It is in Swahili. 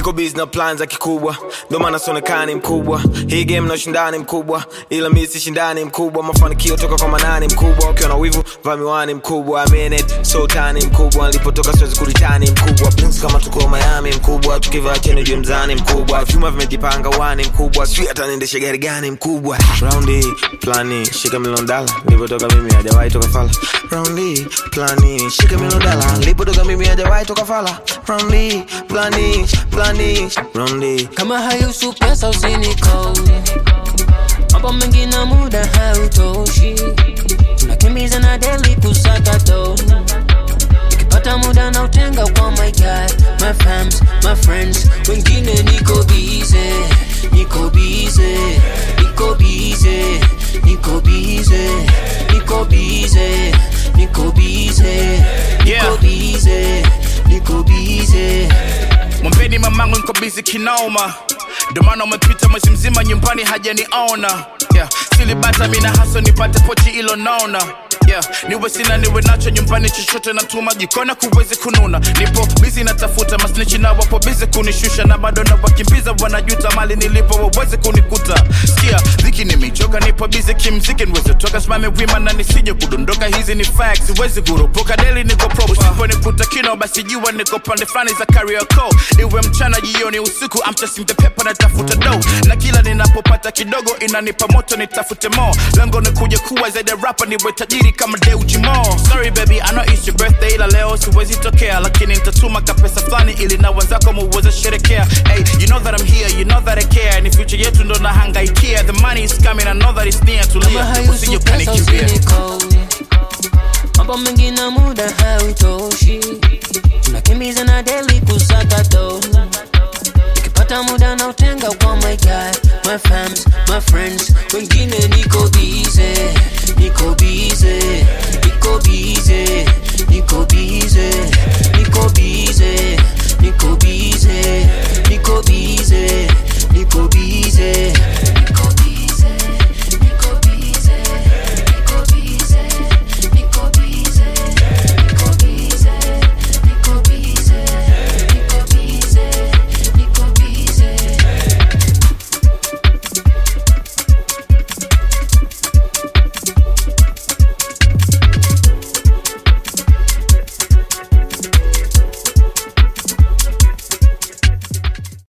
niko busy na plan za kikubwa ndo maana sionekani mkubwa hii game na ushindani mkubwa ila mi si shindani mkubwa mafanikio toka kwa manani mkubwa ukiwa na wivu vaa miwani mkubwa I mean it, so tani mkubwa nilipotoka siwezi kuritani mkubwa Prince kama tuko Miami mkubwa tukivaa cheni juu mzani mkubwa vyuma vimejipanga wani mkubwa sijui hata niendeshe gari gani mkubwa raundi plani shika milioni dala nilipotoka mimi hajawahi toka fala raundi plani shika milioni dala nilipotoka mimi hajawahi toka fala raundi plani plani raundi kama hayusu pesa usinikodi mambo mengi na muda hautoshi tunakimbiza na deli kusaka do nikipata muda na utenga kwa my guy my fams my friends wengine niko bize niko bize niko bize niko bize niko bize niko bize niko Yeah. bize niko bize mwambeni mamangu niko bizi kinoma ndomana umepita mwezi mzima nyumbani hajaniona yeah. silibata mina haso nipate pochi ilo naona yeah. niwe sina niwe nacho nyumbani chochote natuma jikona kuwezi kununa nipo bizi natafuta masnichi na wapo bizi kunishusha na bado na wakimbiza wanajuta mali nilipo wawezi kunikuta sikia dhiki nimechoka nipo bizi kimziki niweze toka simame wima na nisije kudondoka hizi ni facts siwezi kurupuka deli niko proper usiponikuta kino basi jua niko pande fulani za kariako iwe mchana jioni usiku I'm chasing the paper natafuta do na kila ninapopata kidogo inanipa moto nitafute mo lengo ni kuja kuwa zaidi ya rapa niwe tajiri kama Deuji Mo sorry baby I know it's your birthday ila leo siwezi tokea lakini nitatuma kapesa fulani ili na wenzako muweze sherekea hey you know that I'm here you know that I care ni future yetu ndo nahangaikia the money is coming I know that it's near kama tulia usije hayusu pesa ukanikimbia usinikodi mambo mengi na muda hautoshi tunakimbiza na deli kusaka do